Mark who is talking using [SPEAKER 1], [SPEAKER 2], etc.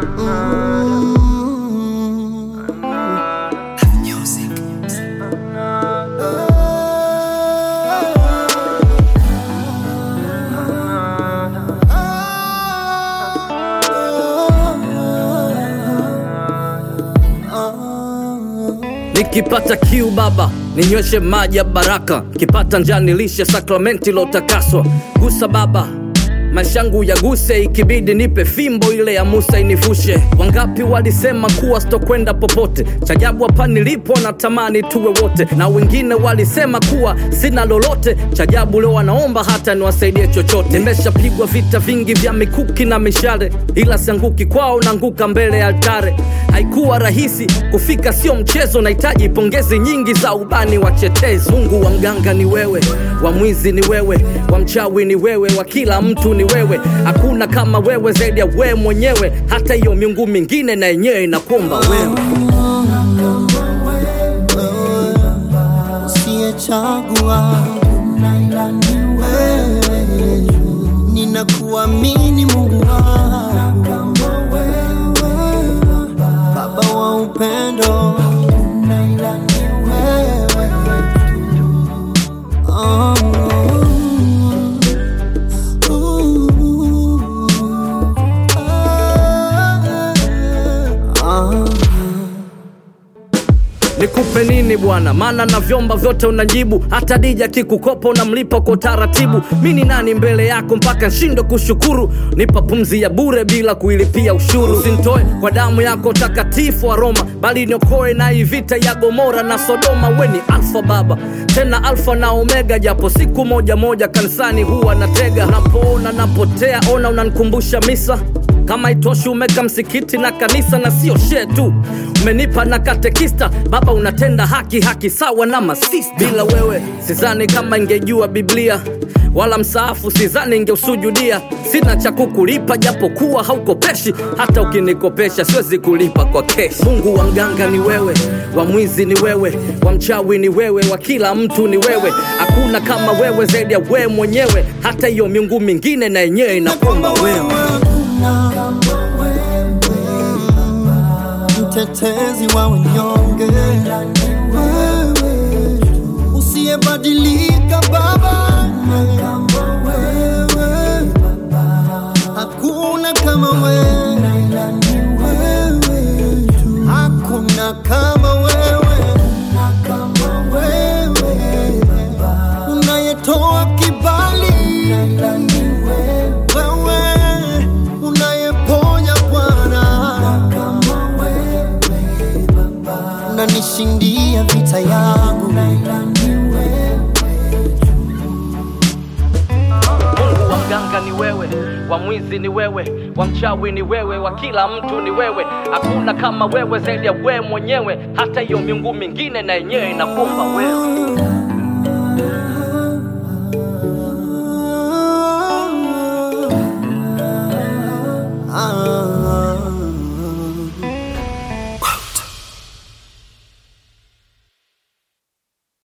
[SPEAKER 1] Nikipata kiu baba ninyweshe maji ya baraka, kipata njaa nilishe sakramenti lotakaswa. Gusa baba maisha yangu yaguse, ikibidi nipe fimbo ile ya Musa inivushe. Wangapi walisema kuwa sitokwenda popote, chajabu hapa nilipo natamani tuwe wote, na wengine walisema kuwa sina lolote, chajabu leo wanaomba hata niwasaidie chochote. Nimeshapigwa vita vingi vya mikuki na mishale, ila sianguki kwao, naanguka mbele ya altare. Haikuwa rahisi kufika, sio mchezo, nahitaji pongezi nyingi za ubani watetezi. Mungu wa mganga ni wewe, wa mwizi ni wewe, wa mchawi ni wewe, wa kila mtu ni wewe. Hakuna kama wewe zaidi ya wewe mwenyewe, hata hiyo miungu mingine na yenyewe inakuomba wewe.
[SPEAKER 2] usiyechagua ila ni wewe, ninakuamini Mungu wangu, Baba wa upendo, ila ni wewe oh. Ooh. Ah.
[SPEAKER 1] Nikupe nini bwana? Maana na vyomba vyote unajibu, hata dija kikukopa unamlipa kwa utaratibu. Mi ni nani mbele yako mpaka nshinde kushukuru? Nipa pumzi ya bure bila kuilipia ushuru. Usinitoe kwa damu yako takatifu wa Roma, bali niokoe na hii vita ya Gomora na Sodoma. We ni Alfa Baba, tena Alfa na Omega, japo siku moja moja kanisani huwa natega. Napoona napotea, ona unanikumbusha misa kama itoshi umeka msikiti na kanisa na sio shee tu umenipa na katekista baba unatenda haki haki sawa na masista bila wewe sizani kama ingejua biblia wala msaafu sizani ingeusujudia sina cha kukulipa japo kuwa haukopeshi hata ukinikopesha siwezi kulipa kwa keshi mungu wa mganga ni wewe wa mwizi ni wewe wa mchawi ni wewe wa kila mtu ni wewe hakuna kama wewe zaidi ya wewe mwenyewe hata hiyo miungu mingine na yenyewe inakuomba wewe
[SPEAKER 2] mtetezi wa wanyonge, wewe usiyebadilika Baba, wewe hakuna kama wewe, hakuna kama wewe, wewe unayetoa kibali, wewe unayeponya Bwana unanishindia vita yangu
[SPEAKER 1] Mungu wa mganga ni wewe, wa mwizi ni wewe, wa mchawi ni wewe, wa kila mtu ni wewe. Hakuna kama wewe zaidi ya wewe mwenyewe, hata hiyo miungu mingine na yenyewe inakuomba wewe.